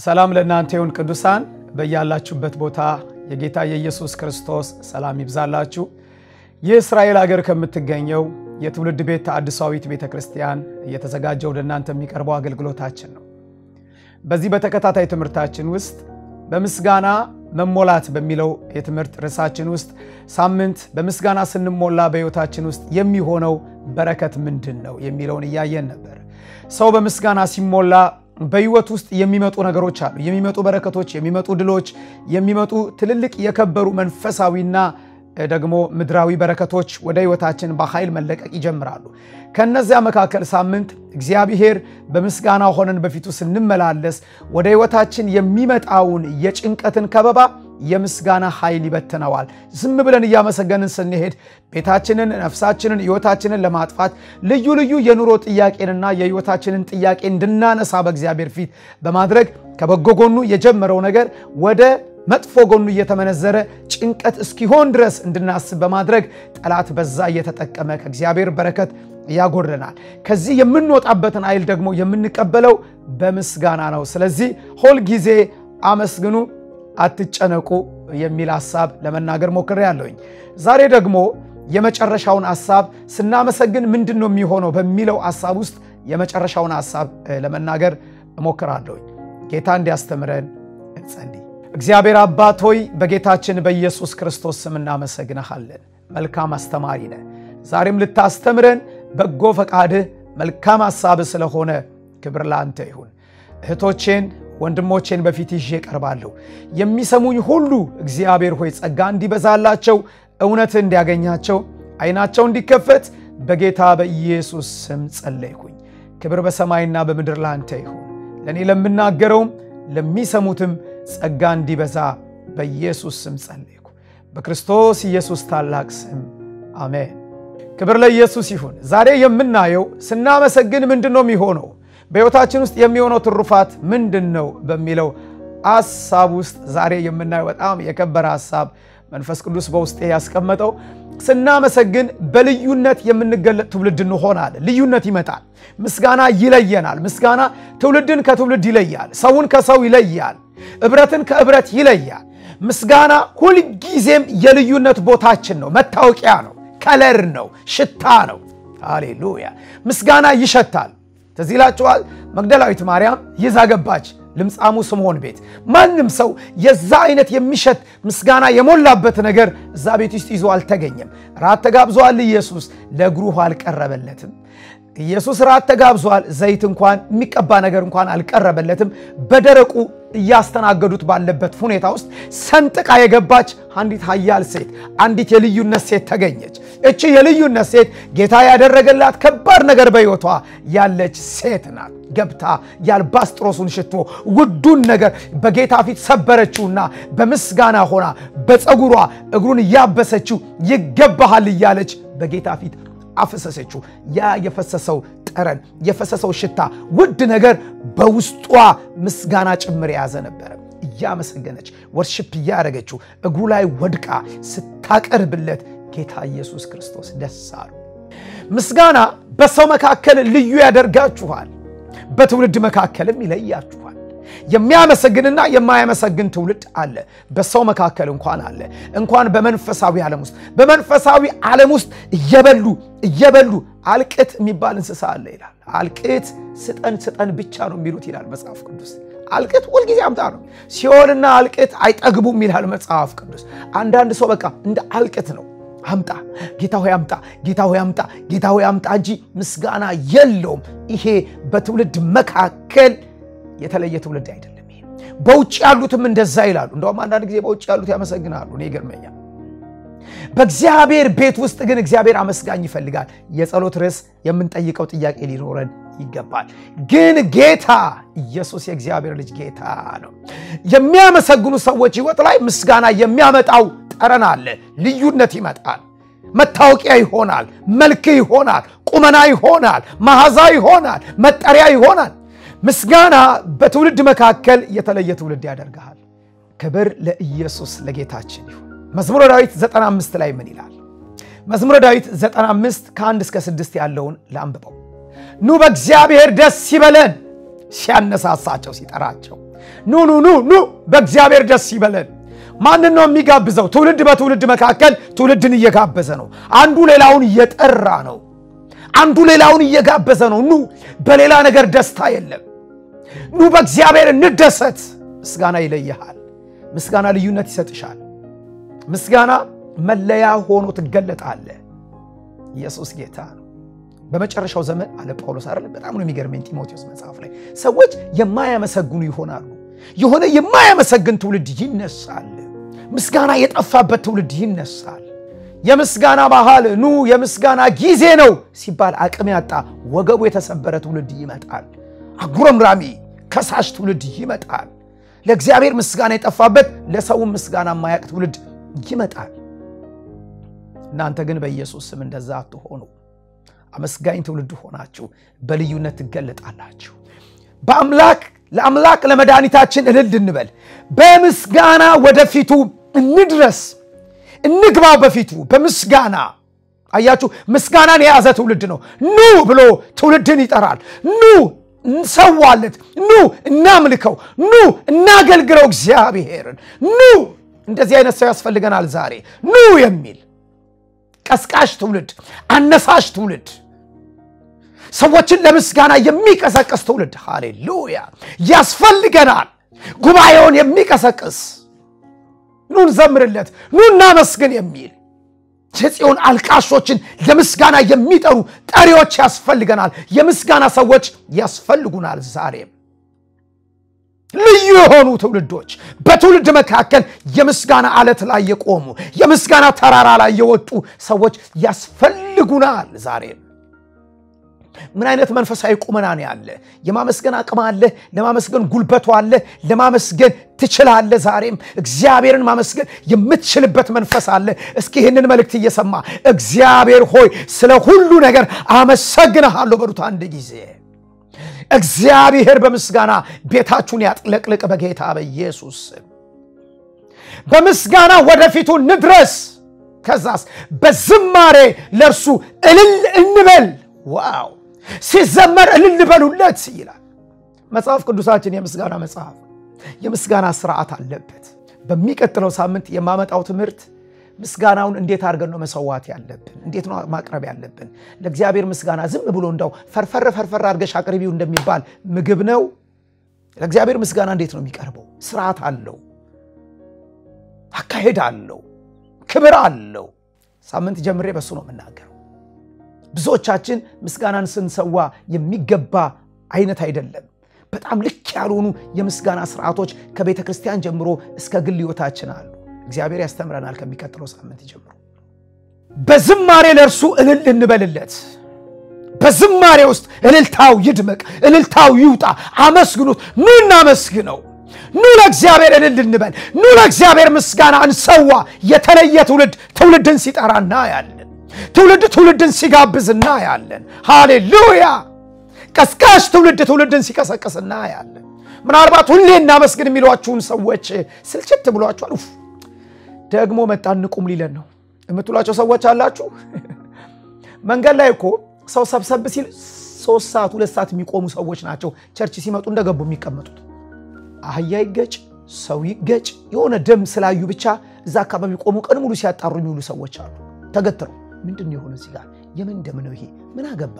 ሰላም ለእናንተ ይሁን ቅዱሳን፣ በያላችሁበት ቦታ የጌታ የኢየሱስ ክርስቶስ ሰላም ይብዛላችሁ። ይህ እስራኤል ሀገር ከምትገኘው የትውልድ ቤት ተሐድሳዊት ቤተ ክርስቲያን እየተዘጋጀ ወደ እናንተ የሚቀርበው አገልግሎታችን ነው። በዚህ በተከታታይ ትምህርታችን ውስጥ በምስጋና መሞላት በሚለው የትምህርት ርዕሳችን ውስጥ ሳምንት በምስጋና ስንሞላ በሕይወታችን ውስጥ የሚሆነው በረከት ምንድን ነው የሚለውን እያየን ነበር። ሰው በምስጋና ሲሞላ በሕይወት ውስጥ የሚመጡ ነገሮች አሉ። የሚመጡ በረከቶች፣ የሚመጡ ድሎች፣ የሚመጡ ትልልቅ የከበሩ መንፈሳዊና ደግሞ ምድራዊ በረከቶች ወደ ሕይወታችን በኃይል መለቀቅ ይጀምራሉ። ከነዚያ መካከል ሳምንት እግዚአብሔር በምስጋና ሆነን በፊቱ ስንመላለስ ወደ ሕይወታችን የሚመጣውን የጭንቀትን ከበባ የምስጋና ኃይል ይበትነዋል። ዝም ብለን እያመሰገንን ስንሄድ ቤታችንን፣ ነፍሳችንን፣ ሕይወታችንን ለማጥፋት ልዩ ልዩ የኑሮ ጥያቄንና የሕይወታችንን ጥያቄ እንድናነሳ በእግዚአብሔር ፊት በማድረግ ከበጎ ጎኑ የጀመረው ነገር ወደ መጥፎ ጎኑ እየተመነዘረ ጭንቀት እስኪሆን ድረስ እንድናስብ በማድረግ ጠላት በዛ እየተጠቀመ ከእግዚአብሔር በረከት ያጎድለናል። ከዚህ የምንወጣበትን ኃይል ደግሞ የምንቀበለው በምስጋና ነው። ስለዚህ ሁል ጊዜ አመስግኑ፣ አትጨነቁ የሚል ሐሳብ ለመናገር ሞክሬያለሁኝ። ዛሬ ደግሞ የመጨረሻውን ሐሳብ ስናመሰግን ምንድን ነው የሚሆነው በሚለው ሐሳብ ውስጥ የመጨረሻውን ሐሳብ ለመናገር እሞክራለሁኝ። ጌታ እንዲያስተምረን እንጸልይ። እግዚአብሔር አባት ሆይ በጌታችን በኢየሱስ ክርስቶስ ስም እናመሰግንሃለን። መልካም አስተማሪ ነህ። ዛሬም ልታስተምረን በጎ ፈቃድህ መልካም ሐሳብ ስለሆነ ክብር ለአንተ ይሁን። እህቶቼን ወንድሞቼን በፊት ይዤ እቀርባለሁ። የሚሰሙኝ ሁሉ እግዚአብሔር ሆይ ጸጋ እንዲበዛላቸው፣ እውነትህ እንዲያገኛቸው፣ ዓይናቸው እንዲከፈት በጌታ በኢየሱስ ስም ጸለይኩኝ። ክብር በሰማይና በምድር ለአንተ ይሁን። ለእኔ ለምናገረውም ለሚሰሙትም ጸጋ እንዲበዛ በኢየሱስ ስም ጸለይኩ። በክርስቶስ ኢየሱስ ታላቅ ስም አሜን። ክብር ለኢየሱስ ይሁን። ዛሬ የምናየው ስናመሰግን ምንድን ነው የሚሆነው፣ በሕይወታችን ውስጥ የሚሆነው ትሩፋት ምንድን ነው በሚለው ሐሳብ ውስጥ ዛሬ የምናየው በጣም የከበረ ሐሳብ መንፈስ ቅዱስ በውስጤ ያስቀመጠው ስናመሰግን በልዩነት የምንገለጥ ትውልድ እንሆናለን። ልዩነት ይመጣል። ምስጋና ይለየናል። ምስጋና ትውልድን ከትውልድ ይለያል። ሰውን ከሰው ይለያል። እብረትን ከእብረት ይለያል። ምስጋና ሁልጊዜም የልዩነት ቦታችን ነው፣ መታወቂያ ነው፣ ከለር ነው፣ ሽታ ነው። ሃሌሉያ! ምስጋና ይሸታል። ትዝ ይላችኋል። መግደላዊት ማርያም ይዛ ገባች ልምጻሙ ስምዖን ቤት። ማንም ሰው የዛ አይነት የሚሸት ምስጋና የሞላበት ነገር እዛ ቤት ውስጥ ይዞ አልተገኘም። ራት ተጋብዟል። ኢየሱስ ለእግሩ ውሃ አልቀረበለትም። ኢየሱስ ራት ተጋብዟል። ዘይት እንኳን የሚቀባ ነገር እንኳን አልቀረበለትም። በደረቁ እያስተናገዱት ባለበት ሁኔታ ውስጥ ሰንጥቃ የገባች አንዲት ኃያል ሴት፣ አንዲት የልዩነት ሴት ተገኘች። እቺ የልዩነት ሴት ጌታ ያደረገላት ከባድ ነገር በሕይወቷ ያለች ሴት ናት። ገብታ የአልባስጥሮሱን ሽቶ ውዱን ነገር በጌታ ፊት ሰበረችውና በምስጋና ሆና በፀጉሯ እግሩን እያበሰችው ይገባሃል እያለች በጌታ ፊት አፈሰሰችው። ያ የፈሰሰው ጠረን የፈሰሰው ሽታ ውድ ነገር በውስጧ ምስጋና ጭምር የያዘ ነበረ። እያመሰገነች ወርሽፕ እያደረገችው እግሩ ላይ ወድቃ ስታቀርብለት ጌታ ኢየሱስ ክርስቶስ ደስ አሉ። ምስጋና በሰው መካከል ልዩ ያደርጋችኋል፣ በትውልድ መካከልም ይለያችኋል። የሚያመሰግንና የማያመሰግን ትውልድ አለ። በሰው መካከል እንኳን አለ። እንኳን በመንፈሳዊ ዓለም ውስጥ በመንፈሳዊ ዓለም ውስጥ እየበሉ እየበሉ አልቅት የሚባል እንስሳ አለ ይላል። አልቅት ስጠን ስጠን ብቻ ነው የሚሉት ይላል መጽሐፍ ቅዱስ። አልቅት ሁልጊዜ አምጣ ነው። ሲኦልና አልቅት አይጠግቡም ይላል መጽሐፍ ቅዱስ። አንዳንድ ሰው በቃ እንደ አልቅት ነው። አምጣ ጌታ ሆይ አምጣ፣ ጌታ ሆይ አምጣ፣ ጌታ ሆይ አምጣ እንጂ ምስጋና የለውም። ይሄ በትውልድ መካከል የተለየ ትውልድ አይደለም። ይሄ በውጭ ያሉትም እንደዛ ይላሉ። እንደውም አንዳንድ ጊዜ በውጭ ያሉት ያመሰግናሉ። እኔ ይገርመኛል። በእግዚአብሔር ቤት ውስጥ ግን እግዚአብሔር አመስጋኝ ይፈልጋል። የጸሎት ርዕስ የምንጠይቀው ጥያቄ ሊኖረን ይገባል። ግን ጌታ ኢየሱስ የእግዚአብሔር ልጅ ጌታ ነው። የሚያመሰግኑ ሰዎች ሕይወት ላይ ምስጋና የሚያመጣው ጠረን አለ። ልዩነት ይመጣል። መታወቂያ ይሆናል። መልክ ይሆናል። ቁመና ይሆናል። መዓዛ ይሆናል። መጠሪያ ይሆናል። ምስጋና በትውልድ መካከል የተለየ ትውልድ ያደርግሃል። ክብር ለኢየሱስ ለጌታችን ይሁን። መዝሙረ ዳዊት 95 ላይ ምን ይላል? መዝሙረ ዳዊት 95 ከአንድ እስከ ስድስት ያለውን ላንብበው። ኑ በእግዚአብሔር ደስ ይበለን ሲያነሳሳቸው ሲጠራቸው ኑ ኑ ኑ ኑ በእግዚአብሔር ደስ ይበለን። ማንን ነው የሚጋብዘው? ትውልድ በትውልድ መካከል ትውልድን እየጋበዘ ነው። አንዱ ሌላውን እየጠራ ነው። አንዱ ሌላውን እየጋበዘ ነው። ኑ በሌላ ነገር ደስታ የለም። ኑ በእግዚአብሔር እንደሰት። ምስጋና ይለይሃል። ምስጋና ልዩነት ይሰጥሻል። ምስጋና መለያ ሆኖ ትገለጣለህ። ኢየሱስ ጌታ ነው። በመጨረሻው ዘመን አለ ጳውሎስ አይደለም። በጣም ነው የሚገርመኝ ጢሞቴዎስ መጽሐፍ ላይ ሰዎች የማያመሰግኑ ይሆናሉ። የሆነ የማያመሰግን ትውልድ ይነሳል። ምስጋና የጠፋበት ትውልድ ይነሳል። የምስጋና ባህል ኑ የምስጋና ጊዜ ነው ሲባል አቅም ያጣ ወገቡ የተሰበረ ትውልድ ይመጣል። አጉረምራሚ ከሳሽ ትውልድ ይመጣል። ለእግዚአብሔር ምስጋና የጠፋበት ለሰውም ምስጋና የማያቅ ትውልድ ይመጣል። እናንተ ግን በኢየሱስ ስም እንደዛ አትሆኑ። አመስጋኝ ትውልድ ሆናችሁ በልዩነት ትገለጣላችሁ። በአምላክ ለአምላክ ለመድኃኒታችን እልል እንበል። በምስጋና ወደፊቱ እንድረስ፣ እንግባው በፊቱ በምስጋና አያችሁ፣ ምስጋናን የያዘ ትውልድ ነው። ኑ ብሎ ትውልድን ይጠራል። ኑ እንሰዋለት፣ ኑ እናምልከው፣ ኑ እናገልግለው እግዚአብሔርን። ኑ እንደዚህ አይነት ሰው ያስፈልገናል ዛሬ። ኑ የሚል ቀስቃሽ ትውልድ፣ አነሳሽ ትውልድ፣ ሰዎችን ለምስጋና የሚቀሰቅስ ትውልድ ሃሌሉያ ያስፈልገናል። ጉባኤውን የሚቀሰቅስ ኑ እንዘምርለት፣ ኑ እናመስግን የሚል የጽዮን አልቃሾችን ለምስጋና የሚጠሩ ጠሪዎች ያስፈልገናል። የምስጋና ሰዎች ያስፈልጉናል። ዛሬም ልዩ የሆኑ ትውልዶች በትውልድ መካከል የምስጋና አለት ላይ የቆሙ የምስጋና ተራራ ላይ የወጡ ሰዎች ያስፈልጉናል። ዛሬም ምን አይነት መንፈሳዊ ቁመና ነው ያለ? የማመስገን አቅም አለ። ለማመስገን ጉልበቱ አለ። ለማመስገን ትችላለ። ዛሬም እግዚአብሔርን ማመስገን የምትችልበት መንፈስ አለ። እስኪ ይህንን መልእክት እየሰማ እግዚአብሔር ሆይ ስለ ሁሉ ነገር አመሰግንሃለሁ በሉት አንድ ጊዜ። እግዚአብሔር በምስጋና ቤታችሁን ያጥለቅልቅ በጌታ በኢየሱስ በምስጋና ወደፊቱ እንድረስ። ከዛስ በዝማሬ ለእርሱ እልል እንበል። ዋው ሲዘመር እልል በሉለት ይላል መጽሐፍ ቅዱሳችን። የምስጋና መጽሐፍ የምስጋና ስርዓት አለበት። በሚቀጥለው ሳምንት የማመጣው ትምህርት ምስጋናውን እንዴት አድርገን ነው መሰዋት ያለብን? እንዴት ነው ማቅረብ ያለብን? ለእግዚአብሔር ምስጋና ዝም ብሎ እንዳው ፈርፈር ፈርፈር አድርገሽ አቅርቢው እንደሚባል ምግብ ነው። ለእግዚአብሔር ምስጋና እንዴት ነው የሚቀርበው? ስርዓት አለው፣ አካሄድ አለው፣ ክብር አለው። ሳምንት ጀምሬ በሱ ነው የምናገረው። ብዙዎቻችን ምስጋናን ስንሰዋ የሚገባ አይነት አይደለም። በጣም ልክ ያልሆኑ የምስጋና ስርዓቶች ከቤተ ክርስቲያን ጀምሮ እስከ ግል ሕይወታችን አሉ። እግዚአብሔር ያስተምረናል። ከሚቀጥለው ሳምንት ጀምሮ በዝማሬ ለእርሱ እልል እንበልለት። በዝማሬ ውስጥ እልልታው ይድመቅ፣ እልልታው ይውጣ። አመስግኑት። ኑ እናመስግነው። ኑ ለእግዚአብሔር እልል እንበል። ኑ ለእግዚአብሔር ምስጋና እንሰዋ። የተለየ ትውልድ ትውልድን ሲጠራ እናያለን። ትውልድ ትውልድን ሲጋብዝ እናያለን። ሃሌሉያ! ቀስቃሽ ትውልድ ትውልድን ሲቀሰቅስ እናያለን። ምናልባት ሁሌ እናመስግን የሚሏችሁን ሰዎች ስልችት ብሏችኋል። ኡፍ ደግሞ መጣን ንቁም ሊለን ነው የምትሏቸው ሰዎች አላችሁ። መንገድ ላይ እኮ ሰው ሰብሰብ ሲል ሶስት ሰዓት ሁለት ሰዓት የሚቆሙ ሰዎች ናቸው ቸርች ሲመጡ እንደገቡ የሚቀመጡት። አህያ ይገጭ ሰው ይገጭ የሆነ ደም ስላዩ ብቻ እዛ አካባቢ ቆሙ ቀን ሙሉ ሲያጣሩ የሚውሉ ሰዎች አሉ። ተገትረው ምንድን የሆነ እዚህ ጋር የምን ደም ነው ይሄ? ምን አገባ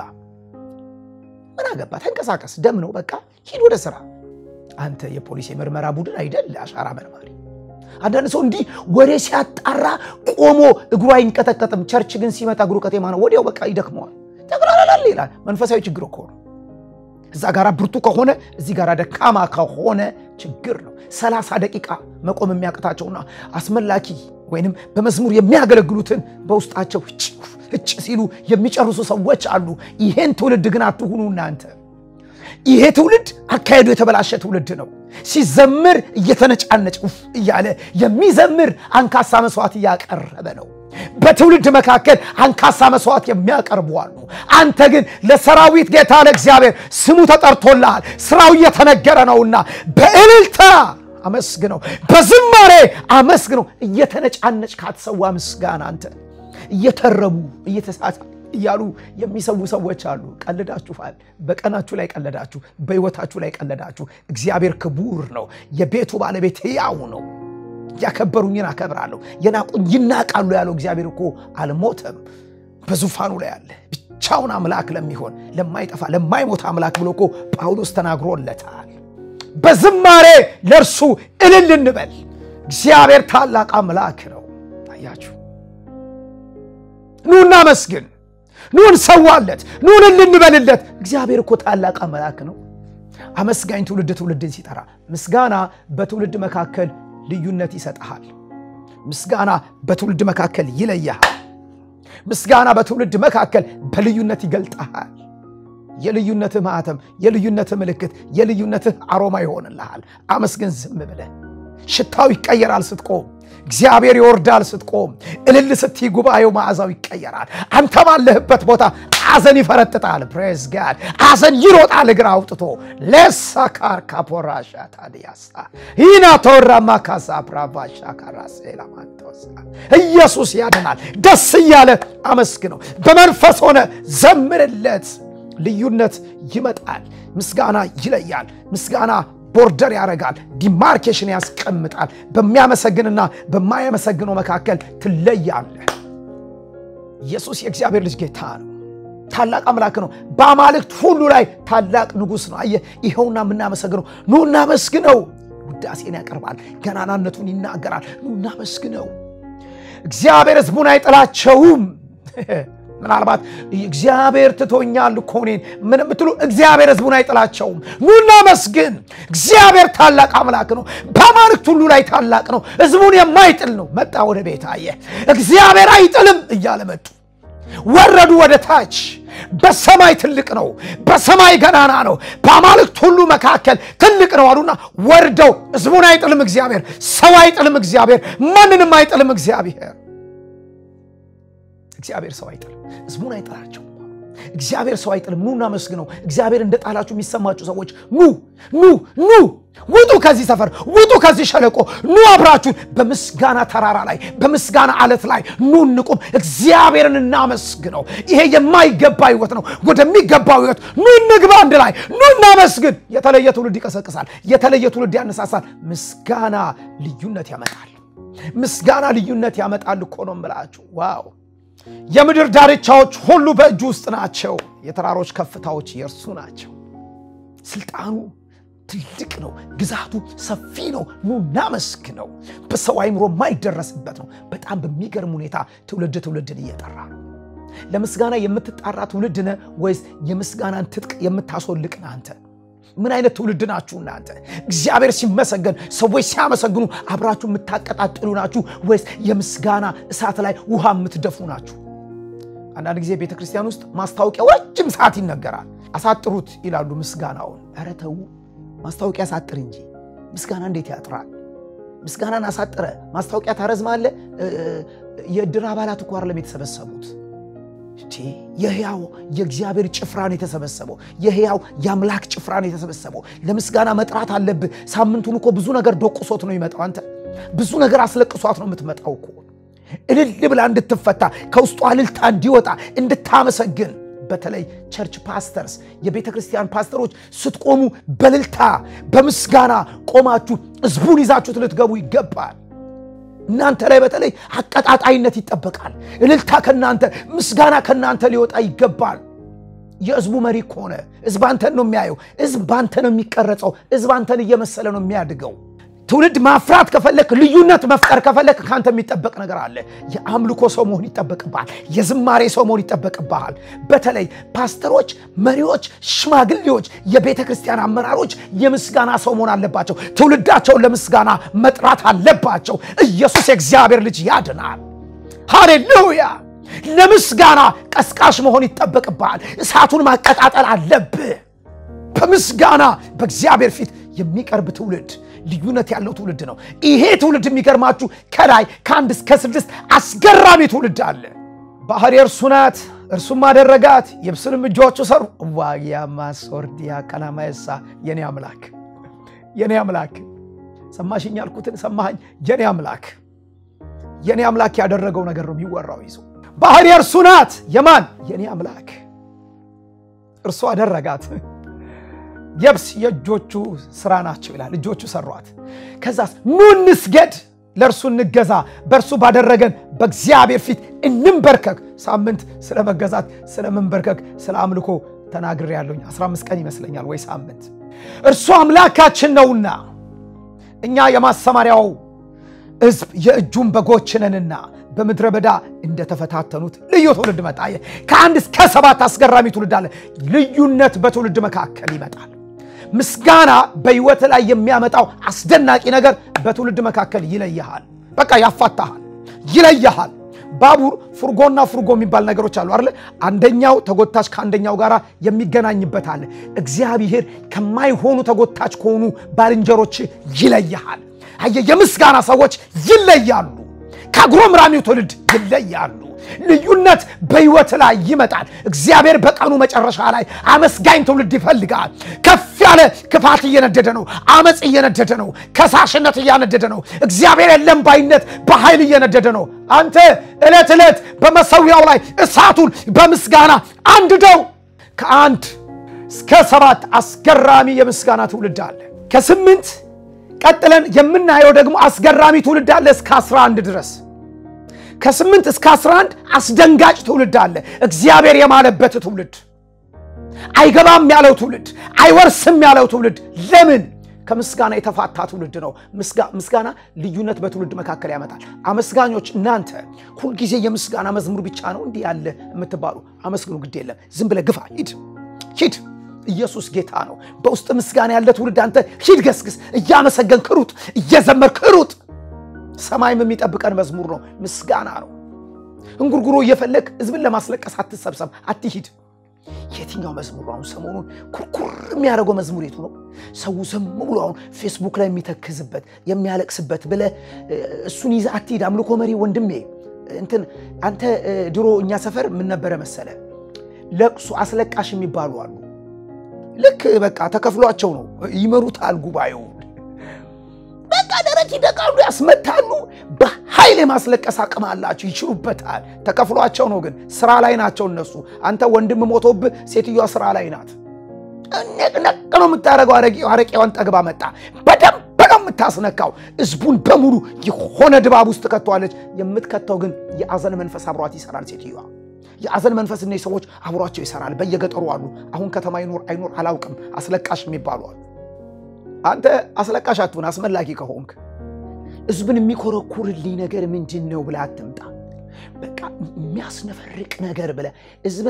ምን አገባ? ተንቀሳቀስ፣ ደም ነው በቃ ሂድ ወደ ስራ። አንተ የፖሊስ የምርመራ ቡድን አይደል? አሻራ መርማሪ። አንዳንድ ሰው እንዲህ ወሬ ሲያጣራ ቆሞ እግሩ አይንቀጠቀጥም። ቸርች ግን ሲመጣ እግሩ ቀጤማ ነው፣ ወዲያው በቃ ይደክመዋል። ጠቅላላል ይላል። መንፈሳዊ ችግር እኮ ነው። እዛ ጋር ብርቱ ከሆነ እዚህ ጋር ደካማ ከሆነ ችግር ነው። ሰላሳ ደቂቃ መቆም የሚያቅታቸውና አስመላኪ ወይንም በመዝሙር የሚያገለግሉትን በውስጣቸው እጭ ሲሉ የሚጨርሱ ሰዎች አሉ። ይሄን ትውልድ ግን አትሁኑ እናንተ። ይሄ ትውልድ አካሄዱ የተበላሸ ትውልድ ነው። ሲዘምር እየተነጫነጭ ውፍ እያለ የሚዘምር አንካሳ መስዋዕት እያቀረበ ነው። በትውልድ መካከል አንካሳ መስዋዕት የሚያቀርቡ አሉ። አንተ ግን ለሰራዊት ጌታ ለእግዚአብሔር ስሙ ተጠርቶልሃል፣ ስራው እየተነገረ ነውና በእልልታ አመስግነው፣ በዝማሬ አመስግነው። እየተነጫነጭ ካትሰዋ ምስጋና አንተ እየተረቡ እያሉ የሚሰዉ ሰዎች አሉ። ቀልዳችኋል። በቀናችሁ ላይ ቀለዳችሁ፣ በሕይወታችሁ ላይ ቀለዳችሁ። እግዚአብሔር ክቡር ነው። የቤቱ ባለቤት ሕያው ነው። ያከበሩኝን አከብራለሁ፣ የናቁኝ ይናቃሉ ያለው እግዚአብሔር እኮ አልሞተም፣ በዙፋኑ ላይ አለ። ብቻውን አምላክ ለሚሆን ለማይጠፋ ለማይሞት አምላክ ብሎ እኮ ጳውሎስ ተናግሮለታል። በዝማሬ ለእርሱ እልል እንበል። እግዚአብሔር ታላቅ አምላክ ነው። ታያችሁ። ኑ እናመስግን፣ ኑ እንሰዋለት፣ ኑ እልል እንበልለት። እግዚአብሔር እኮ ታላቅ አምላክ ነው። አመስጋኝ ትውልድ ትውልድን ሲጠራ ምስጋና በትውልድ መካከል ልዩነት ይሰጥሃል። ምስጋና በትውልድ መካከል ይለያሃል። ምስጋና በትውልድ መካከል በልዩነት ይገልጠሃል። የልዩነትህ ማኅተም፣ የልዩነትህ ምልክት፣ የልዩነትህ አሮማ ይሆንልሃል። አመስግን ዝም ብለህ። ሽታው ይቀየራል ስትቆም። እግዚአብሔር ይወርዳል ስትቆም። እልል ስትይ ጉባኤው መዓዛው ይቀየራል። አንተ ባለህበት ቦታ ሐዘን ይፈረጥጣል። ፕሬዝ ጋድ ሐዘን ይሮጣል እግር አውጥቶ ለሳካር ካፖራሻ ታዲያሳ ይና ተወራማ ካሳ ፕራቫሻ ካራሴላማንቶሳ ኢየሱስ ያድናል። ደስ እያለ አመስግነው። በመንፈስ ሆነ ዘምርለት። ልዩነት ይመጣል። ምስጋና ይለያል። ምስጋና ቦርደር ያደርጋል። ዲማርኬሽን ያስቀምጣል። በሚያመሰግንና በማያመሰግነው መካከል ትለያለህ። ኢየሱስ የእግዚአብሔር ልጅ ጌታ ነው። ታላቅ አምላክ ነው። በአማልክት ሁሉ ላይ ታላቅ ንጉሥ ነው። አየህ፣ ይኸውና የምናመሰግነው ኑ እናመስግነው። ውዳሴን ያቀርባል፣ ገናናነቱን ይናገራል። ኑ እናመስግነው። እግዚአብሔር ሕዝቡን አይጥላቸውም። ምናልባት እግዚአብሔር ትቶኛል እኮ እኔን ምን የምትሉ እግዚአብሔር ሕዝቡን አይጥላቸውም። ኑ እናመስግን። እግዚአብሔር ታላቅ አምላክ ነው። በአማልክት ሁሉ ላይ ታላቅ ነው። ሕዝቡን የማይጥል ነው። መጣ ወደ ቤት አየ እግዚአብሔር አይጥልም እያለ መጡ። ወረዱ ወደ ታች። በሰማይ ትልቅ ነው፣ በሰማይ ገናና ነው፣ በአማልክት ሁሉ መካከል ትልቅ ነው አሉና ወርደው ሕዝቡን አይጥልም እግዚአብሔር፣ ሰው አይጥልም እግዚአብሔር፣ ማንንም አይጥልም እግዚአብሔር። እግዚአብሔር ሰው አይጥልም፣ ሕዝቡን አይጥላቸው። እግዚአብሔር ሰው አይጥልም። ኑ እናመስግነው። እግዚአብሔር እንደ ጣላችሁ የሚሰማችሁ ሰዎች ኑ ኑ ኑ ውጡ ከዚህ ሰፈር ውጡ ከዚህ ሸለቆ ኑ አብራችሁን በምስጋና ተራራ ላይ በምስጋና አለት ላይ ኑ እንቁም። እግዚአብሔርን እናመስግነው። ይሄ የማይገባ ህይወት ነው። ወደሚገባው ህይወት ኑ እንግባ። አንድ ላይ ኑ እናመስግን። የተለየ ትውልድ ይቀሰቅሳል። የተለየ ትውልድ ያነሳሳል። ምስጋና ልዩነት ያመጣል። ምስጋና ልዩነት ያመጣል እኮ ነው የምላችሁ። ዋው የምድር ዳርቻዎች ሁሉ በእጁ ውስጥ ናቸው። የተራሮች ከፍታዎች የእርሱ ናቸው። ስልጣኑ ትልቅ ነው። ግዛቱ ሰፊ ነው። ኑ እናመስግነው። በሰው አይምሮ የማይደረስበት ነው። በጣም በሚገርም ሁኔታ ትውልድ ትውልድን እየጠራ ነው። ለምስጋና የምትጣራ ትውልድ ነህ ወይስ የምስጋናን ትጥቅ የምታስወልቅ ነህ አንተ? ምን አይነት ትውልድ ናችሁ እናንተ? እግዚአብሔር ሲመሰገን ሰዎች ሲያመሰግኑ አብራችሁ የምታቀጣጥሉ ናችሁ ወይስ የምስጋና እሳት ላይ ውሃ የምትደፉ ናችሁ? አንዳንድ ጊዜ ቤተ ክርስቲያን ውስጥ ማስታወቂያ ረጅም ሰዓት ይነገራል። አሳጥሩት ይላሉ ምስጋናውን። ኧረ ተው፣ ማስታወቂያ አሳጥር እንጂ ምስጋና እንዴት ያጥራል? ምስጋናን አሳጥረ ማስታወቂያ ታረዝማለህ። የእድር አባላት እኮ አይደለም የተሰበሰቡት የህያው የእግዚአብሔር ጭፍራን የተሰበሰበው የህያው የአምላክ ጭፍራን የተሰበሰበው ለምስጋና መጥራት አለብህ። ሳምንቱን እኮ ብዙ ነገር ዶቁሶት ነው ይመጣው። አንተ ብዙ ነገር አስለቅሷት ነው የምትመጣው እኮ እልል ብላ እንድትፈታ ከውስጧ እልልታ እንዲወጣ እንድታመሰግን። በተለይ ቸርች ፓስተርስ የቤተ ክርስቲያን ፓስተሮች ስትቆሙ በእልልታ በምስጋና ቆማችሁ ህዝቡን ይዛችሁት ልትገቡ ይገባል። እናንተ ላይ በተለይ አቀጣጣይነት ይጠበቃል። እልልታ ከናንተ ምስጋና ከናንተ ሊወጣ ይገባል። የህዝቡ መሪ ከሆነ ህዝብ አንተን ነው የሚያየው። ህዝብ በአንተ ነው የሚቀረጸው። ህዝብ አንተን እየመሰለ ነው የሚያድገው። ትውልድ ማፍራት ከፈለክ፣ ልዩነት መፍጠር ከፈለክ ከአንተ የሚጠበቅ ነገር አለ። የአምልኮ ሰው መሆን ይጠበቅብሃል። የዝማሬ ሰው መሆን ይጠበቅብሃል። በተለይ ፓስተሮች፣ መሪዎች፣ ሽማግሌዎች፣ የቤተ ክርስቲያን አመራሮች የምስጋና ሰው መሆን አለባቸው። ትውልዳቸውን ለምስጋና መጥራት አለባቸው። ኢየሱስ የእግዚአብሔር ልጅ ያድናል። ሃሌሉያ! ለምስጋና ቀስቃሽ መሆን ይጠበቅብሃል። እሳቱን ማቀጣጠል አለብህ። በምስጋና በእግዚአብሔር ፊት የሚቀርብ ትውልድ ልዩነት ያለው ትውልድ ነው። ይሄ ትውልድ የሚገርማችሁ ከላይ ከአንድ እስከ ስድስት አስገራሚ ትውልድ አለ። ባህር የእርሱ ናት፣ እርሱም አደረጋት፣ የብስንም እጆቹ ሰሩ። ዋያማ ሶርዲያ ቀናማየሳ የኔ አምላክ የኔ አምላክ ሰማሽኝ ያልኩትን ሰማኸኝ። የኔ አምላክ የኔ አምላክ ያደረገው ነገር ነው የሚወራው ይዞ ባህር የእርሱ ናት። የማን የኔ አምላክ እርሱ አደረጋት። የብስ የእጆቹ ስራ ናቸው ይላል። እጆቹ ሰሯት። ከዛስ ኑ እንስገድ፣ ለእርሱ እንገዛ፣ በእርሱ ባደረገን በእግዚአብሔር ፊት እንንበርከክ። ሳምንት ስለ መገዛት፣ ስለ መንበርከክ፣ ስለ አምልኮ ተናግሬ ያለሁኝ 15 ቀን ይመስለኛል ወይ ሳምንት። እርሱ አምላካችን ነውና እኛ የማሰማሪያው ሕዝብ የእጁን በጎች ነንና በምድረ በዳ እንደተፈታተኑት ልዩ ትውልድ መጣ። ከአንድ እስከ ሰባት አስገራሚ ትውልድ አለ። ልዩነት በትውልድ መካከል ይመጣል። ምስጋና በሕይወት ላይ የሚያመጣው አስደናቂ ነገር በትውልድ መካከል ይለይሃል። በቃ ያፋታሃል፣ ይለይሃል። ባቡር ፉርጎና ፉርጎ የሚባል ነገሮች አሉ አይደለ? አንደኛው ተጎታች ከአንደኛው ጋር የሚገናኝበት አለ። እግዚአብሔር ከማይሆኑ ተጎታች ከሆኑ ባልንጀሮች ይለይሃል። አየህ፣ የምስጋና ሰዎች ይለያሉ። ከአጉረምራሚው ትውልድ ይለያሉ። ልዩነት በሕይወት ላይ ይመጣል። እግዚአብሔር በቀኑ መጨረሻ ላይ አመስጋኝ ትውልድ ይፈልጋል። ከፍ ያለ ክፋት እየነደደ ነው። አመፅ እየነደደ ነው። ከሳሽነት እያነደደ ነው። እግዚአብሔር የለም ባይነት በኃይል እየነደደ ነው። አንተ ዕለት ዕለት በመሰዊያው ላይ እሳቱን በምስጋና አንድደው። ከአንድ እስከ ሰባት አስገራሚ የምስጋና ትውልድ አለ። ከስምንት ቀጥለን የምናየው ደግሞ አስገራሚ ትውልድ አለ እስከ 11 ድረስ ከስምንት እስከ 11 አስደንጋጭ ትውልድ አለ። እግዚአብሔር የማለበት ትውልድ፣ አይገባም ያለው ትውልድ፣ አይወርስም ያለው ትውልድ። ለምን? ከምስጋና የተፋታ ትውልድ ነው። ምስጋና ልዩነት በትውልድ መካከል ያመጣል። አመስጋኞች እናንተ ሁልጊዜ የምስጋና መዝሙር ብቻ ነው እንዲህ ያለ የምትባሉ አመስግኑ፣ ግድ የለም ዝም ብለህ ግፋ፣ ሂድ ሂድ ኢየሱስ ጌታ ነው። በውስጥ ምስጋና ያለ ትውልድ አንተ ሂድ ገስግስ፣ እያመሰገንክ ሩጥ፣ እየዘመርክ ሩጥ። ሰማይም የሚጠብቀን መዝሙር ነው፣ ምስጋና ነው። እንጉርጉሮ እየፈለግ ህዝብን ለማስለቀስ አትሰብሰብ፣ አትሂድ። የትኛው መዝሙር ነው? አሁን ሰሞኑን ኩርኩር የሚያደርገው መዝሙር የቱ ነው? ሰው ዝም ብሎ አሁን ፌስቡክ ላይ የሚተክዝበት የሚያለቅስበት ብለህ እሱን ይዘህ አትሂድ። አምልኮ መሪ ወንድሜ እንትን አንተ ድሮ እኛ ሰፈር ምን ነበረ መሰለ ለቅሶ አስለቃሽ የሚባሉ አሉ። ልክ በቃ ተከፍሏቸው ነው ይመሩታል ጉባኤውን በቃ ደረት ይደቃሉ፣ ያስመታሉ። በኃይል የማስለቀስ አቅም አላቸው፣ ይችሉበታል። ተከፍሏቸው ነው፣ ግን ስራ ላይ ናቸው እነሱ። አንተ ወንድም ሞቶብህ፣ ሴትዮዋ ስራ ላይ ናት። ነቅነቅ ነው የምታደርገው። አረቄዋን ጠግባ መጣ። በደንብ ነው የምታስነካው። ህዝቡን በሙሉ የሆነ ድባብ ውስጥ ትከተዋለች። የምትከተው ግን የአዘን መንፈስ አብሯት ይሰራል። ሴትዮዋ የአዘን መንፈስ እነዚህ ሰዎች አብሯቸው ይሰራል። በየገጠሩ አሉ። አሁን ከተማ ይኖር አይኖር አላውቅም። አስለቃሽ የሚባሉ አሉ። አንተ አስለቃሽ አትሁን። አስመላኪ ከሆንክ ህዝብን የሚኮረኩርልኝ ነገር ምንድን ነው ብለህ አትምጣ። በቃ የሚያስነፈርቅ ነገር ብለህ ህዝብን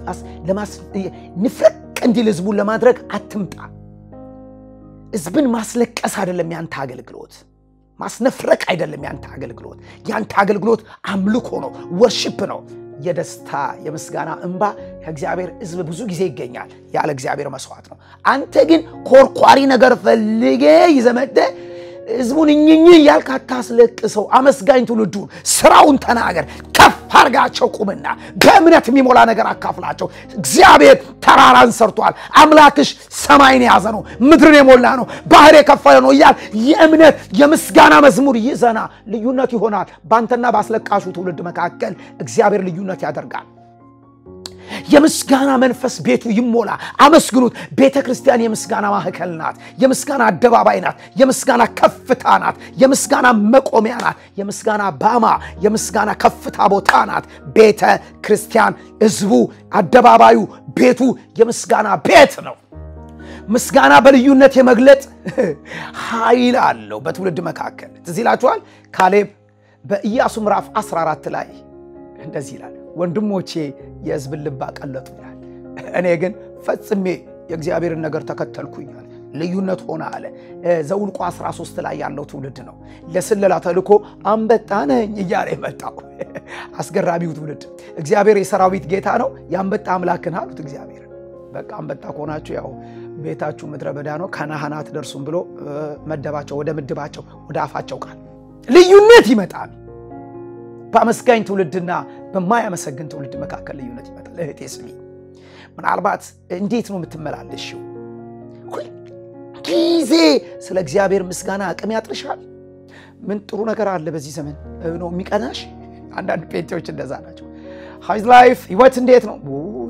ንፍረቅ እንዲል ህዝቡን ለማድረግ አትምጣ። ህዝብን ማስለቀስ አይደለም ያንተ አገልግሎት፣ ማስነፍረቅ አይደለም ያንተ አገልግሎት። ያንተ አገልግሎት አምልኮ ነው፣ ወርሽፕ ነው። የደስታ የምስጋና እንባ ከእግዚአብሔር ህዝብ ብዙ ጊዜ ይገኛል። ያለ እግዚአብሔር መስዋዕት ነው። አንተ ግን ኮርኳሪ ነገር ፈልጌ ይዘመደ ህዝቡን እኝኝ እያልክ አታስለቅሰው። አመስጋኝ ትውልዱን ስራውን ተናገር። ከፍ አርጋቸው ቁምና በእምነት የሚሞላ ነገር አካፍላቸው። እግዚአብሔር ተራራን ሰርቷል። አምላክሽ ሰማይን የያዘ ነው፣ ምድርን የሞላ ነው፣ ባህር የከፈለ ነው እያል የእምነት የምስጋና መዝሙር ይዘና ልዩነት ይሆናል። በአንተና በአስለቃሹ ትውልድ መካከል እግዚአብሔር ልዩነት ያደርጋል። የምስጋና መንፈስ ቤቱ ይሞላ። አመስግኑት። ቤተ ክርስቲያን የምስጋና ማዕከል ናት። የምስጋና አደባባይ ናት። የምስጋና ከፍታ ናት። የምስጋና መቆሚያ ናት። የምስጋና ባማ፣ የምስጋና ከፍታ ቦታ ናት። ቤተ ክርስቲያን ህዝቡ፣ አደባባዩ፣ ቤቱ የምስጋና ቤት ነው። ምስጋና በልዩነት የመግለጥ ኃይል አለው በትውልድ መካከል። ትዝ ይላችኋል ካሌብ በኢያሱ ምዕራፍ 14 ላይ እንደዚህ ይላል ወንድሞቼ የህዝብን ልብ አቀለጡ ይላል። እኔ ግን ፈጽሜ የእግዚአብሔርን ነገር ተከተልኩኛል። ልዩነት ሆነ አለ። ዘውልቆ 13 ላይ ያለው ትውልድ ነው። ለስለላ ተልኮ አንበጣ ነኝ እያለ የመጣው አስገራሚው ትውልድ። እግዚአብሔር የሰራዊት ጌታ ነው፣ የአንበጣ አምላክን አሉት እግዚአብሔር። በቃ አንበጣ ከሆናችሁ ያው ቤታችሁ ምድረ በዳ ነው፣ ከነሃናት ደርሱም ብሎ መደባቸው፣ ወደ ምድባቸው፣ ወደ አፋቸው ቃል ልዩነት ይመጣል። በአመስጋኝ ትውልድና በማያመሰግን ትውልድ መካከል ልዩነት ይመጣል። እህቴ ስሚ፣ ምናልባት እንዴት ነው የምትመላለሽው? ሁልጊዜ ስለ እግዚአብሔር ምስጋና አቅም ያጥርሻል? ምን ጥሩ ነገር አለ በዚህ ዘመን ነው የሚቀናሽ? አንዳንድ ጴንጤዎች እንደዛ ናቸው። ሃይዝ ላይፍ ህይወት እንዴት ነው?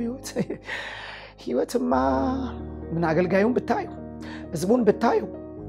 ህይወትማ ምን አገልጋዩን ብታዩ ህዝቡን ብታዩ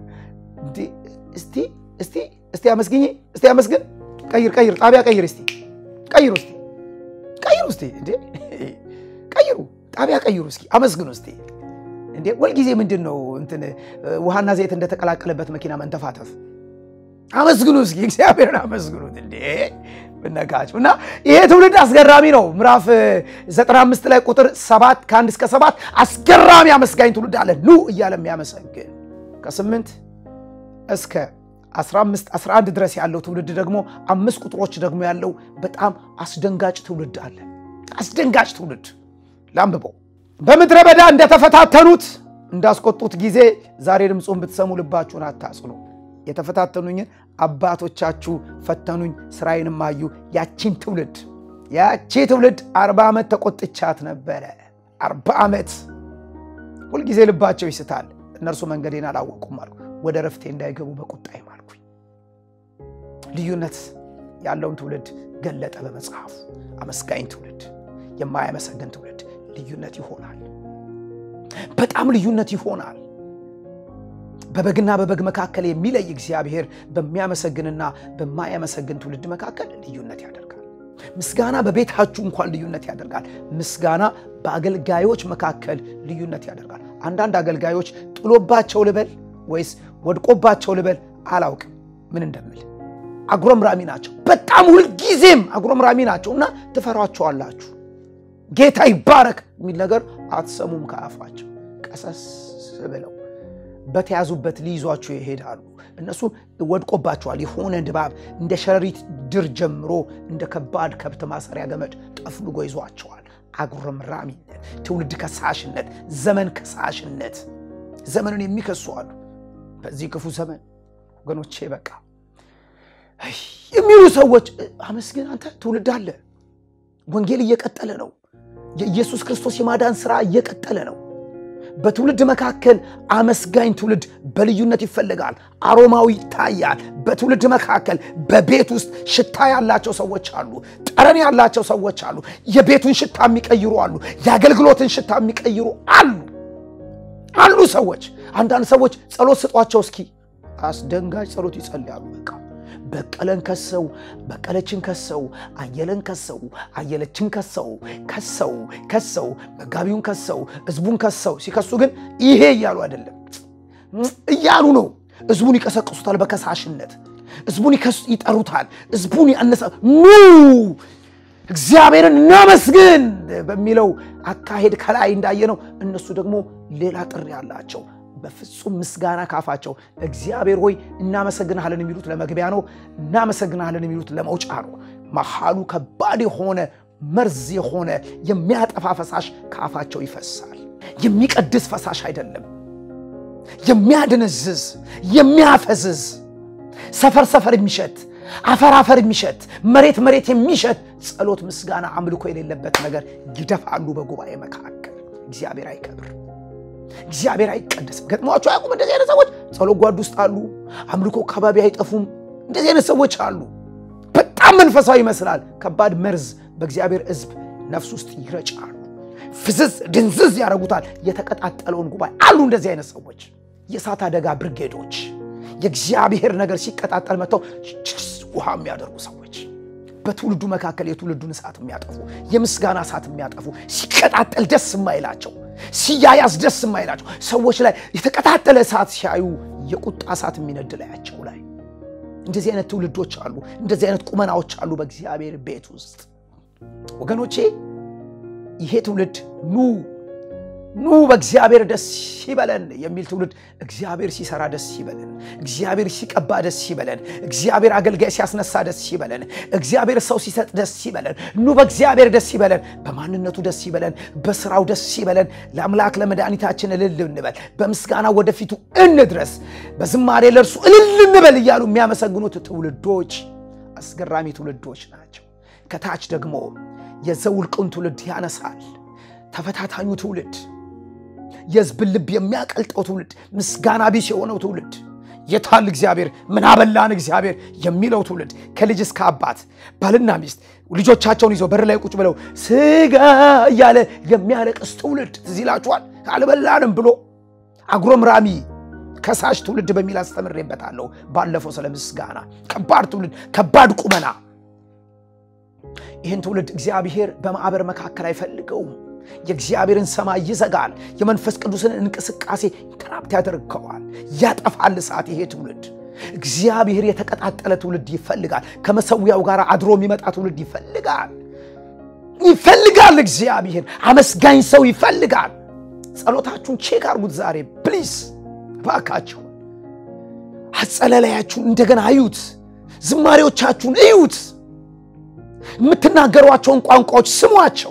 እስቲ እስቲ እስቲ አመስግኝ እስቲ አመስግን። ቀይር ቀይር ጣቢያ ቀይር እስቲ ቀይሩ እስቲ ቀይሩ እስቲ እንዴ ቀይሩ ጣቢያ ቀይሩ እስኪ አመስግኑ እስቲ እንዴ ሁልጊዜ ምንድን ነው እንትን ውሃና ዘይት እንደተቀላቀለበት መኪና መንተፋተፍ አመስግኑ እስኪ እግዚአብሔርን አመስግኑት እንዴ ብነካቸው እና ይሄ ትውልድ አስገራሚ ነው ምዕራፍ 95 ላይ ቁጥር 7 ከአንድ እስከ 7 አስገራሚ አመስጋኝ ትውልድ አለ ኑ እያለ የሚያመሰግን ከ8 እስከ 15 11 ድረስ ያለው ትውልድ ደግሞ አምስት ቁጥሮች ደግሞ ያለው በጣም አስደንጋጭ ትውልድ አለ አስደንጋጭ ትውልድ ላንብበው በምድረ በዳ እንደተፈታተኑት እንዳስቆጡት ጊዜ ዛሬ ድምፁን ብትሰሙ ልባችሁን አታጽኑ የተፈታተኑኝን አባቶቻችሁ ፈተኑኝ ስራዬንም አዩ ያቺን ትውልድ ያቺ ትውልድ አርባ ዓመት ተቆጥቻት ነበረ አርባ ዓመት ሁልጊዜ ልባቸው ይስታል እነርሱ መንገዴን አላወቁም አልኩ ወደ ረፍቴ እንዳይገቡ በቁጣዬ ማልኩኝ ልዩነት ያለውን ትውልድ ገለጠ በመጽሐፉ አመስጋኝ ትውልድ የማያመሰግን ትውልድ ልዩነት ይሆናል በጣም ልዩነት ይሆናል በበግና በበግ መካከል የሚለይ እግዚአብሔር በሚያመሰግንና በማያመሰግን ትውልድ መካከል ልዩነት ያደርጋል ምስጋና በቤታችሁ እንኳን ልዩነት ያደርጋል ምስጋና በአገልጋዮች መካከል ልዩነት ያደርጋል አንዳንድ አገልጋዮች ጥሎባቸው ልበል ወይስ ወድቆባቸው ልበል አላውቅም ምን እንደምል አጉረምራሚ ናቸው በጣም ሁልጊዜም አጉረምራሚ ናቸው እና ትፈሯቸዋላችሁ ጌታ ይባረክ የሚል ነገር አትሰሙም ከአፋቸው ቀሰስ ብለው በተያዙበት ሊይዟቸው ይሄዳሉ እነሱ ወድቆባቸዋል የሆነ ድባብ እንደ ሸረሪት ድር ጀምሮ እንደ ከባድ ከብት ማሰሪያ ገመድ ጠፍልጎ ይዟቸዋል አጉረምራሚነት ትውልድ ከሳሽነት ዘመን ከሳሽነት ዘመንን የሚከሱ አሉ በዚህ ክፉ ዘመን ወገኖቼ በቃ የሚሉ ሰዎች አመስግን አንተ ትውልድ አለ ወንጌል እየቀጠለ ነው የኢየሱስ ክርስቶስ የማዳን ስራ እየቀጠለ ነው በትውልድ መካከል አመስጋኝ ትውልድ በልዩነት ይፈልጋል አሮማዊ ይታያል በትውልድ መካከል በቤት ውስጥ ሽታ ያላቸው ሰዎች አሉ ጠረን ያላቸው ሰዎች አሉ የቤቱን ሽታ የሚቀይሩ አሉ የአገልግሎትን ሽታ የሚቀይሩ አሉ አሉ ሰዎች አንዳንድ ሰዎች ጸሎት ስጧቸው እስኪ አስደንጋጭ ጸሎት ይጸልያሉ በቃ በቀለን ከሰው በቀለችን ከሰው አየለን ከሰው አየለችን ከሰው ከሰው ከሰው መጋቢውን ከሰው ህዝቡን ከሰው ሲከሱ ግን ይሄ እያሉ አይደለም እያሉ ነው ህዝቡን ይቀሰቅሱታል በከሳሽነት ህዝቡን ይጠሩታል ህዝቡን ያነሳ ኑ እግዚአብሔርን እናመስግን በሚለው አካሄድ ከላይ እንዳየነው እነሱ ደግሞ ሌላ ጥሪ አላቸው በፍጹም ምስጋና ካፋቸው እግዚአብሔር ሆይ እናመሰግንሃለን የሚሉት ለመግቢያ ነው እናመሰግንሃለን የሚሉት ለመውጫ ነው መሃሉ ከባድ የሆነ መርዝ የሆነ የሚያጠፋ ፈሳሽ ከአፋቸው ይፈሳል የሚቀድስ ፈሳሽ አይደለም የሚያድንዝዝ የሚያፈዝዝ ሰፈር ሰፈር የሚሸት አፈር አፈር የሚሸት መሬት መሬት የሚሸት ጸሎት ምስጋና አምልኮ የሌለበት ነገር ይደፋሉ በጉባኤ መካከል እግዚአብሔር አይከብር እግዚአብሔር አይቀደስም ገጥሟቸው አያውቁም እንደዚህ አይነት ሰዎች ጸሎት ጓድ ውስጥ አሉ አምልኮ አካባቢ አይጠፉም እንደዚህ አይነት ሰዎች አሉ በጣም መንፈሳዊ ይመስላል ከባድ መርዝ በእግዚአብሔር ህዝብ ነፍስ ውስጥ ይረጫሉ ፍዝዝ ድንዝዝ ያደረጉታል የተቀጣጠለውን ጉባኤ አሉ እንደዚህ አይነት ሰዎች የእሳት አደጋ ብርጌዶች የእግዚአብሔር ነገር ሲቀጣጠል መጥተው ውሃ የሚያደርጉ ሰዎች በትውልዱ መካከል የትውልዱን እሳት የሚያጠፉ የምስጋና እሳት የሚያጠፉ ሲቀጣጠል ደስ የማይላቸው ሲያያዝ ደስ የማይላቸው ሰዎች ላይ የተቀጣጠለ እሳት ሲያዩ የቁጣ እሳት የሚነድ ላያቸው ላይ እንደዚህ አይነት ትውልዶች አሉ እንደዚህ አይነት ቁመናዎች አሉ በእግዚአብሔር ቤት ውስጥ ወገኖቼ ይሄ ትውልድ ኑ ኑ በእግዚአብሔር ደስ ይበለን የሚል ትውልድ እግዚአብሔር ሲሰራ ደስ ይበለን እግዚአብሔር ሲቀባ ደስ ይበለን እግዚአብሔር አገልጋይ ሲያስነሳ ደስ ይበለን እግዚአብሔር ሰው ሲሰጥ ደስ ይበለን ኑ በእግዚአብሔር ደስ ይበለን በማንነቱ ደስ ይበለን በስራው ደስ ይበለን ለአምላክ ለመድኃኒታችን እልል እንበል በምስጋና ወደፊቱ እንድረስ በዝማሬ ለእርሱ እልል እንበል እያሉ የሚያመሰግኑት ትውልዶች አስገራሚ ትውልዶች ናቸው ከታች ደግሞ የዘውልቁን ትውልድ ያነሳል ተፈታታኙ ትውልድ የህዝብን ልብ የሚያቀልጠው ትውልድ ምስጋና ቢስ የሆነው ትውልድ የታል እግዚአብሔር ምን አበላን እግዚአብሔር የሚለው ትውልድ ከልጅ እስከ አባት ባልና ሚስት ልጆቻቸውን ይዘው በር ላይ ቁጭ ብለው ስጋ እያለ የሚያለቅስ ትውልድ ትዝ ይላችኋል። አልበላንም ብሎ አጉረምራሚ ከሳሽ ትውልድ በሚል አስተምሬበታለሁ ባለፈው ስለ ምስጋና። ከባድ ትውልድ፣ ከባድ ቁመና። ይህን ትውልድ እግዚአብሔር በማዕበር መካከል አይፈልገውም። የእግዚአብሔርን ሰማይ ይዘጋል። የመንፈስ ቅዱስን እንቅስቃሴ ኢንተራፕት ያደርገዋል፣ ያጠፋል እሳት። ይሄ ትውልድ እግዚአብሔር የተቀጣጠለ ትውልድ ይፈልጋል። ከመሰዊያው ጋር አድሮ የሚመጣ ትውልድ ይፈልጋል ይፈልጋል። እግዚአብሔር አመስጋኝ ሰው ይፈልጋል። ጸሎታችሁን ቼክ አርጉት ዛሬ ፕሊዝ እባካችሁ። አጸለላያችሁን እንደገና እዩት። ዝማሬዎቻችሁን እዩት። የምትናገሯቸውን ቋንቋዎች ስሟቸው።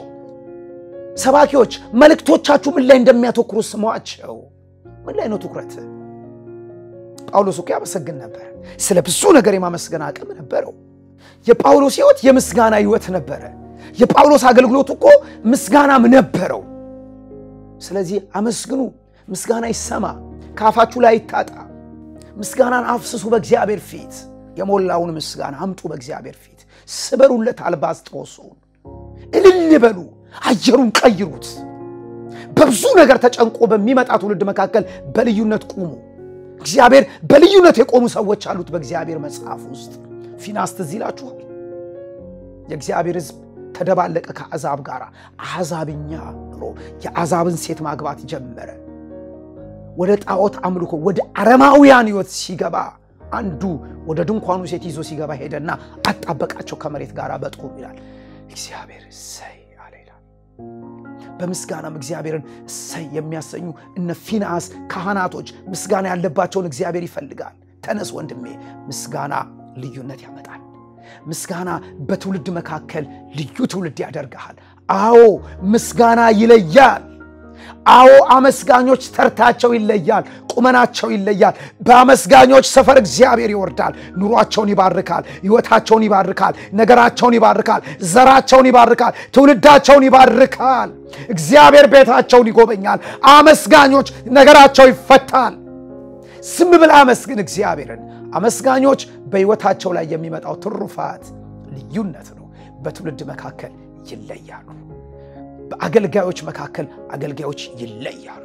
ሰባኪዎች መልእክቶቻችሁ ምን ላይ እንደሚያተኩሩ ስሟቸው። ምን ላይ ነው ትኩረት? ጳውሎስ እኮ ያመሰግን ነበር። ስለ ብዙ ነገር የማመስገን አቅም ነበረው። የጳውሎስ ሕይወት የምስጋና ሕይወት ነበረ። የጳውሎስ አገልግሎት እኮ ምስጋናም ነበረው። ስለዚህ አመስግኑ። ምስጋና ይሰማ፣ ከአፋችሁ ላይ ይታጣ። ምስጋናን አፍስሱ በእግዚአብሔር ፊት። የሞላውን ምስጋና አምጡ በእግዚአብሔር ፊት። ስበሩለት አልባስጥሮሱን፣ እልል በሉ፣ አየሩን ቀይሩት። በብዙ ነገር ተጨንቆ በሚመጣ ትውልድ መካከል በልዩነት ቁሙ። እግዚአብሔር በልዩነት የቆሙ ሰዎች አሉት በእግዚአብሔር መጽሐፍ ውስጥ። ፊናስ ትዝ ይላችኋል። የእግዚአብሔር ሕዝብ ተደባለቀ ከአሕዛብ ጋር። አሕዛብኛ ኑሮ የአሕዛብን ሴት ማግባት ጀመረ። ወደ ጣዖት አምልኮ ወደ አረማውያን ሕይወት ሲገባ አንዱ ወደ ድንኳኑ ሴት ይዞ ሲገባ ሄደና አጣበቃቸው ከመሬት ጋር በጦሩ ይላል። እግዚአብሔር እሰይ አለ ይላል። በምስጋናም እግዚአብሔርን እሰይ የሚያሰኙ እነ ፊንአስ ካህናቶች ምስጋና ያለባቸውን እግዚአብሔር ይፈልጋል። ተነስ ወንድሜ፣ ምስጋና ልዩነት ያመጣል። ምስጋና በትውልድ መካከል ልዩ ትውልድ ያደርግሃል። አዎ ምስጋና ይለያል። አዎ አመስጋኞች ተርታቸው ይለያል፣ ቁመናቸው ይለያል። በአመስጋኞች ሰፈር እግዚአብሔር ይወርዳል። ኑሯቸውን ይባርካል፣ ሕይወታቸውን ይባርካል፣ ነገራቸውን ይባርካል፣ ዘራቸውን ይባርካል፣ ትውልዳቸውን ይባርካል። እግዚአብሔር ቤታቸውን ይጎበኛል። አመስጋኞች ነገራቸው ይፈታል። ዝም ብለህ አመስግን እግዚአብሔርን። አመስጋኞች በሕይወታቸው ላይ የሚመጣው ትሩፋት ልዩነት ነው። በትውልድ መካከል ይለያሉ። በአገልጋዮች መካከል አገልጋዮች ይለያሉ።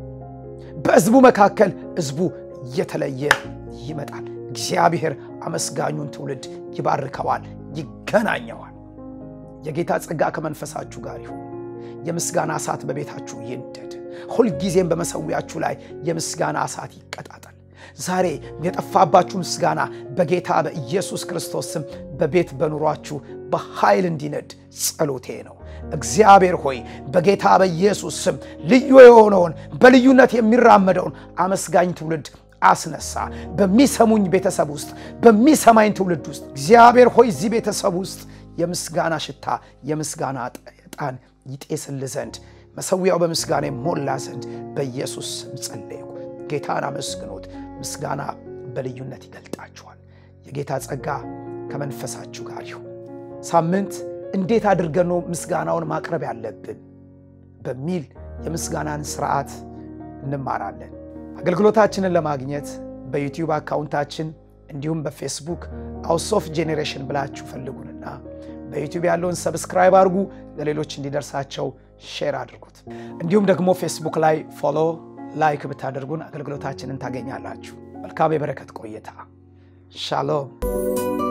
በሕዝቡ መካከል ሕዝቡ እየተለየ ይመጣል። እግዚአብሔር አመስጋኙን ትውልድ ይባርከዋል፣ ይገናኘዋል። የጌታ ጸጋ ከመንፈሳችሁ ጋር ይሁን። የምስጋና እሳት በቤታችሁ ይንደድ። ሁልጊዜም በመሰዊያችሁ ላይ የምስጋና እሳት ይቀጣጠል። ዛሬ የጠፋባችሁ ምስጋና በጌታ በኢየሱስ ክርስቶስ ስም በቤት በኑሯችሁ በኃይል እንዲነድ ጸሎቴ ነው። እግዚአብሔር ሆይ በጌታ በኢየሱስ ስም ልዩ የሆነውን በልዩነት የሚራመደውን አመስጋኝ ትውልድ አስነሳ። በሚሰሙኝ ቤተሰብ ውስጥ በሚሰማኝ ትውልድ ውስጥ እግዚአብሔር ሆይ እዚህ ቤተሰብ ውስጥ የምስጋና ሽታ የምስጋና ዕጣን ይጤስል ዘንድ መሰዊያው በምስጋና የሞላ ዘንድ በኢየሱስ ስም ጸለይኩ። ጌታን አመስግኖት። ምስጋና በልዩነት ይገልጣችኋል። የጌታ ጸጋ ከመንፈሳችሁ ጋር ይሁን። ሳምንት እንዴት አድርገን ነው ምስጋናውን ማቅረብ ያለብን በሚል የምስጋናን ስርዓት እንማራለን። አገልግሎታችንን ለማግኘት በዩቲዩብ አካውንታችን እንዲሁም በፌስቡክ ሃውስ ኦፍ ጄኔሬሽን ብላችሁ ፈልጉንና በዩቲዩብ ያለውን ሰብስክራይብ አድርጉ። ለሌሎች እንዲደርሳቸው ሼር አድርጉት። እንዲሁም ደግሞ ፌስቡክ ላይ ፎሎ፣ ላይክ ብታደርጉን አገልግሎታችንን ታገኛላችሁ። መልካም የበረከት ቆይታ። ሻሎም